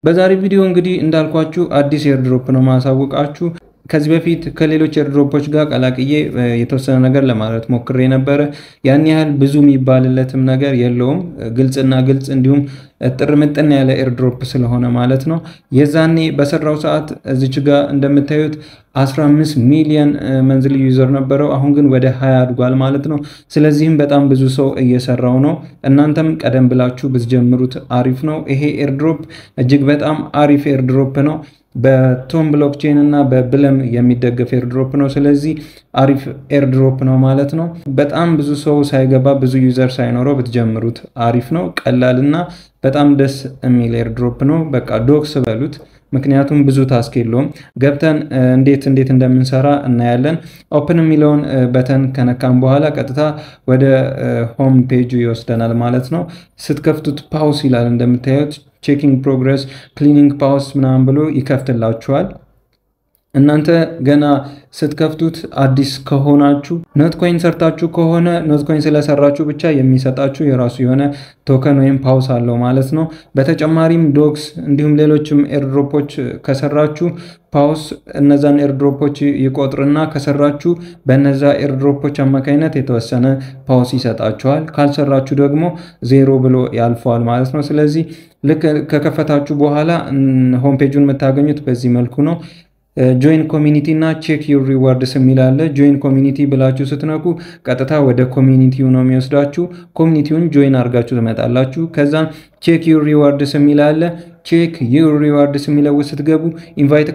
በዛሬ ቪዲዮ እንግዲህ እንዳልኳችሁ አዲስ ኤርድሮፕ ነው ማሳወቃችሁ። ከዚህ በፊት ከሌሎች ኤርድሮፖች ጋር ቀላቅዬ የተወሰነ ነገር ለማለት ሞክሬ ነበረ። ያን ያህል ብዙ የሚባልለትም ነገር የለውም። ግልጽና ግልጽ እንዲሁም ጥር ምጥን ያለ ኤርድሮፕ ስለሆነ ማለት ነው። የዛኔ በሰራው ሰዓት እዚች ጋር እንደምታዩት 15 ሚሊዮን መንዝሊ ዩዘር ነበረው። አሁን ግን ወደ 20 አድጓል ማለት ነው። ስለዚህም በጣም ብዙ ሰው እየሰራው ነው። እናንተም ቀደም ብላችሁ ብትጀምሩት አሪፍ ነው። ይሄ ኤርድሮፕ እጅግ በጣም አሪፍ ኤርድሮፕ ነው። በቶም ብሎክቼን እና በብለም የሚደገፍ ኤርድሮፕ ነው። ስለዚህ አሪፍ ኤርድሮፕ ነው ማለት ነው። በጣም ብዙ ሰው ሳይገባ ብዙ ዩዘር ሳይኖረው ብትጀምሩት አሪፍ ነው። ቀላል እና በጣም ደስ የሚል ኤርድሮፕ ነው። በቃ ዶክስ በሉት። ምክንያቱም ብዙ ታስክ የለውም። ገብተን እንዴት እንዴት እንደምንሰራ እናያለን። ኦፕን የሚለውን በተን ከነካም በኋላ ቀጥታ ወደ ሆም ፔጁ ይወስደናል ማለት ነው። ስትከፍቱት ፓውስ ይላል እንደምታዩት ቼኪንግ ፕሮግረስ ክሊኒንግ ፓውስ ምናምን ብሎ ይከፍትላችኋል። እናንተ ገና ስትከፍቱት አዲስ ከሆናችሁ ኖትኮይን ሰርታችሁ ከሆነ ኖትኮይን ስለሰራችሁ ብቻ የሚሰጣችሁ የራሱ የሆነ ቶከን ወይም ፓውስ አለው ማለት ነው። በተጨማሪም ዶክስ እንዲሁም ሌሎችም ኤርድሮፖች ከሰራችሁ ፓውስ እነዛን ኤርድሮፖች ይቆጥርና ከሰራችሁ በነዛ ኤርድሮፖች አማካኝነት የተወሰነ ፓውስ ይሰጣችኋል። ካልሰራችሁ ደግሞ ዜሮ ብሎ ያልፈዋል ማለት ነው። ስለዚህ ልክ ከከፈታችሁ በኋላ ሆም ፔጁን የምታገኙት በዚህ መልኩ ነው። ጆይን ኮሚኒቲ እና ቼክ ዩር ሪዋርድስ የሚል አለ። ጆይን ኮሚኒቲ ብላችሁ ስትነኩ ቀጥታ ወደ ኮሚኒቲው ነው የሚወስዳችሁ። ኮሚኒቲውን ጆይን አድርጋችሁ ትመጣላችሁ። ከዛም ቼክ ዩር ሪዋርድስ የሚል አለ። ቼክ ዩር ሪዋርድስ የሚለው ስትገቡ ኢንቫይት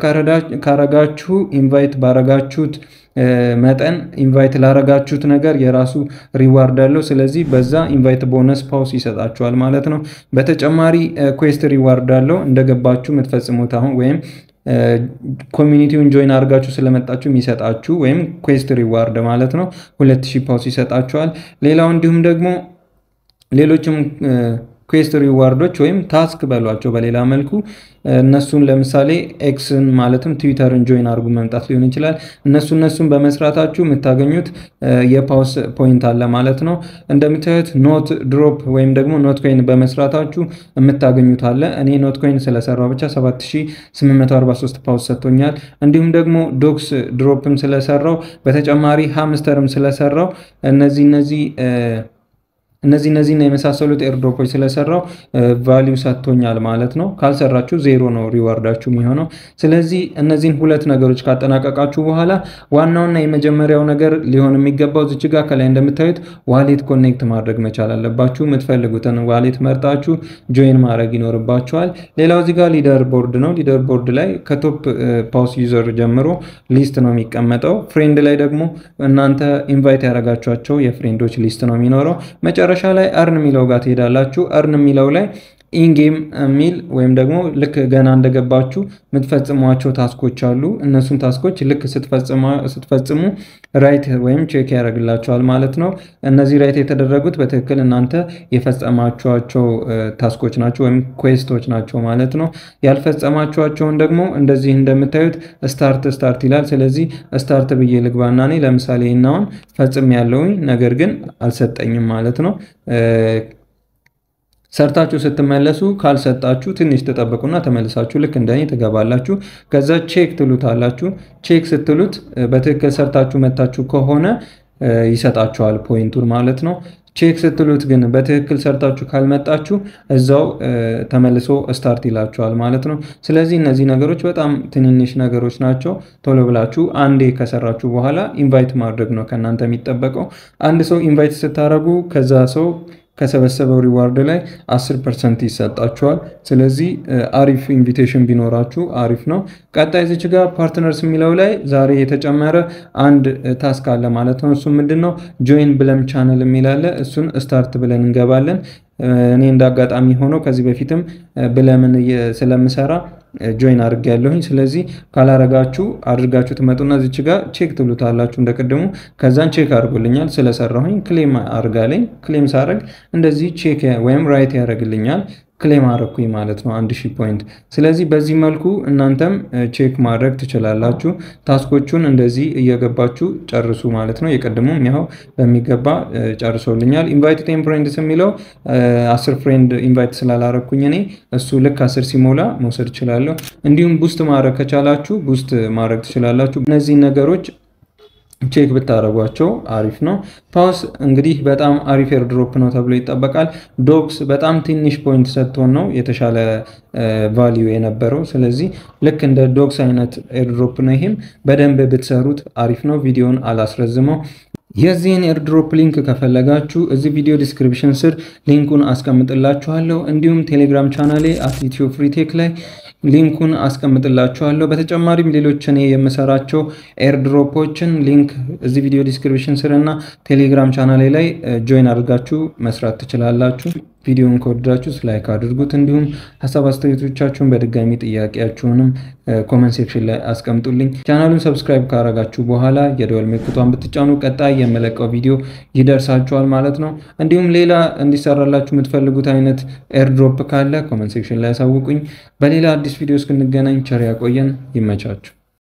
ካረጋችሁ ኢንቫይት ባረጋችሁት መጠን ኢንቫይት ላረጋችሁት ነገር የራሱ ሪዋርድ አለው። ስለዚህ በዛ ኢንቫይት ቦነስ ፓውስ ይሰጣችኋል ማለት ነው። በተጨማሪ ኩዌስት ሪዋርድ አለው እንደገባችሁ የምትፈጽሙት አሁን ወይም ኮሚኒቲውን ጆይን አድርጋችሁ ስለመጣችሁ የሚሰጣችሁ ወይም ኩዌስት ሪዋርድ ማለት ነው። ሁለት ሺህ ፓውስ ይሰጣችኋል። ሌላው እንዲሁም ደግሞ ሌሎችም ኩዌስት ሪዋርዶች ወይም ታስክ በሏቸው በሌላ መልኩ እነሱን ለምሳሌ ኤክስን ማለትም ትዊተርን ጆይን አድርጉ መምጣት ሊሆን ይችላል። እነሱ እነሱን በመስራታችሁ የምታገኙት የፓውስ ፖይንት አለ ማለት ነው። እንደምታዩት ኖት ድሮፕ ወይም ደግሞ ኖት ኮይን በመስራታችሁ የምታገኙት አለ። እኔ ኖት ኮይን ስለሰራው ብቻ 7843 ፓውስ ሰጥቶኛል። እንዲሁም ደግሞ ዶክስ ድሮፕም ስለሰራው በተጨማሪ ሃምስተርም ስለሰራው እነዚህ እነዚህ እነዚህ እነዚህና የመሳሰሉት ኤርድሮፖች ስለሰራው ቫሊዩ ሰጥቶኛል ማለት ነው። ካልሰራችሁ ዜሮ ነው ሪዋርዳችሁ የሚሆነው። ስለዚህ እነዚህን ሁለት ነገሮች ካጠናቀቃችሁ በኋላ ዋናውና የመጀመሪያው ነገር ሊሆን የሚገባው ዝች ጋር ከላይ እንደምታዩት ዋሌት ኮኔክት ማድረግ መቻል አለባችሁ። የምትፈልጉትን ዋሌት መርጣችሁ ጆይን ማድረግ ይኖርባችኋል። ሌላው እዚህ ጋር ሊደር ቦርድ ነው። ሊደር ቦርድ ላይ ከቶፕ ፓውስ ዩዘር ጀምሮ ሊስት ነው የሚቀመጠው። ፍሬንድ ላይ ደግሞ እናንተ ኢንቫይት ያደረጋችኋቸው የፍሬንዶች ሊስት ነው የሚኖረው። መጨረሻ ላይ እርን የሚለው ጋር ትሄዳላችሁ። እርን የሚለው ላይ ኢንጌም የሚል ወይም ደግሞ ልክ ገና እንደገባችሁ የምትፈጽሟቸው ታስኮች አሉ። እነሱን ታስኮች ልክ ስትፈጽሙ ራይት ወይም ቼክ ያደርግላቸዋል ማለት ነው። እነዚህ ራይት የተደረጉት በትክክል እናንተ የፈጸማችኋቸው ታስኮች ናቸው ወይም ኩዌስቶች ናቸው ማለት ነው። ያልፈጸማችኋቸውን ደግሞ እንደዚህ እንደምታዩት ስታርት ስታርት ይላል። ስለዚህ ስታርት ብዬ ልግባና እኔ ለምሳሌ ናውን ፈጽም ያለውኝ ነገር ግን አልሰጠኝም ማለት ነው። ሰርታችሁ ስትመለሱ ካልሰጣችሁ ትንሽ ትጠብቁና ተመልሳችሁ ልክ እንደኔ ትገባላችሁ። ከዛ ቼክ ትሉታላችሁ። ቼክ ስትሉት በትክክል ሰርታችሁ መታችሁ ከሆነ ይሰጣችኋል ፖይንቱን ማለት ነው። ቼክ ስትሉት ግን በትክክል ሰርታችሁ ካልመጣችሁ እዛው ተመልሶ ስታርት ይላችኋል ማለት ነው። ስለዚህ እነዚህ ነገሮች በጣም ትንንሽ ነገሮች ናቸው። ቶሎ ብላችሁ አንዴ ከሰራችሁ በኋላ ኢንቫይት ማድረግ ነው ከእናንተ የሚጠበቀው። አንድ ሰው ኢንቫይት ስታደርጉ ከዛ ሰው ከሰበሰበው ሪዋርድ ላይ 10 ፐርሰንት ይሰጣችኋል። ስለዚህ አሪፍ ኢንቪቴሽን ቢኖራችሁ አሪፍ ነው። ቀጣይ ዝች ጋር ፓርትነርስ የሚለው ላይ ዛሬ የተጨመረ አንድ ታስክ አለ ማለት ነው። እሱ ምንድን ነው? ጆይን ብለም ቻነል የሚል አለ። እሱን ስታርት ብለን እንገባለን። እኔ እንደ አጋጣሚ ሆኖ ከዚህ በፊትም ብለምን ስለምሰራ ጆይን አድርግ ያለሁኝ። ስለዚህ ካላረጋችሁ አድርጋችሁ ትመጡና እዚች ጋር ቼክ ትሉታላችሁ እንደቅድሙ። ከዛን ቼክ አድርጎልኛል ስለሰራሁኝ ክሌም አድርጋለኝ። ክሌም ሳረግ እንደዚህ ቼክ ወይም ራይት ያደርግልኛል። ክሌም አረኩኝ ማለት ነው አንድ ሺህ ፖይንት። ስለዚህ በዚህ መልኩ እናንተም ቼክ ማድረግ ትችላላችሁ። ታስኮቹን እንደዚህ እየገባችሁ ጨርሱ ማለት ነው። የቀድሞም ያው በሚገባ ጨርሶልኛል። ኢንቫይት ቴን ፍሬንድስ የሚለው አስር ፍሬንድ ኢንቫይት ስላላረኩኝ እኔ እሱ ልክ አስር ሲሞላ መውሰድ እችላለሁ። እንዲሁም ቡስት ማድረግ ከቻላችሁ ቡስት ማድረግ ትችላላችሁ። እነዚህ ነገሮች ቼክ ብታደረጓቸው አሪፍ ነው። ፓውስ እንግዲህ በጣም አሪፍ ኤርድሮፕ ነው ተብሎ ይጠበቃል። ዶክስ በጣም ትንሽ ፖይንት ሰጥቶን ነው የተሻለ ቫሊዩ የነበረው። ስለዚህ ልክ እንደ ዶክስ አይነት ኤርድሮፕ ነው። ይህም በደንብ ብትሰሩት አሪፍ ነው። ቪዲዮን አላስረዝመው። የዚህን ኤርድሮፕ ሊንክ ከፈለጋችሁ እዚህ ቪዲዮ ዲስክሪፕሽን ስር ሊንኩን አስቀምጥላችኋለሁ። እንዲሁም ቴሌግራም ቻናሌ አት ኢትዮ ፍሪቴክ ላይ ሊንኩን አስቀምጥላችኋለሁ። በተጨማሪም ሌሎች እኔ የምሰራቸው ኤርድሮፖችን ሊንክ እዚህ ቪዲዮ ዲስክሪፕሽን ስር እና ቴሌግራም ቻናሌ ላይ ጆይን አድርጋችሁ መስራት ትችላላችሁ። ቪዲዮን ከወደዳችሁ ላይክ አድርጉት። እንዲሁም ሀሳብ አስተያየቶቻችሁን በድጋሚ ጥያቄያችሁንም ኮመንት ሴክሽን ላይ አስቀምጡልኝ። ቻናሉን ሰብስክራይብ ካረጋችሁ በኋላ የደወል ምልክቷን ብትጫኑ ቀጣይ የመለቀው ቪዲዮ ይደርሳችኋል ማለት ነው። እንዲሁም ሌላ እንዲሰራላችሁ የምትፈልጉት አይነት ኤርድሮፕ ካለ ኮመንት ሴክሽን ላይ ያሳውቁኝ። በሌላ አዲስ ቪዲዮ እስክንገናኝ ቸር ያቆየን። ይመቻችሁ።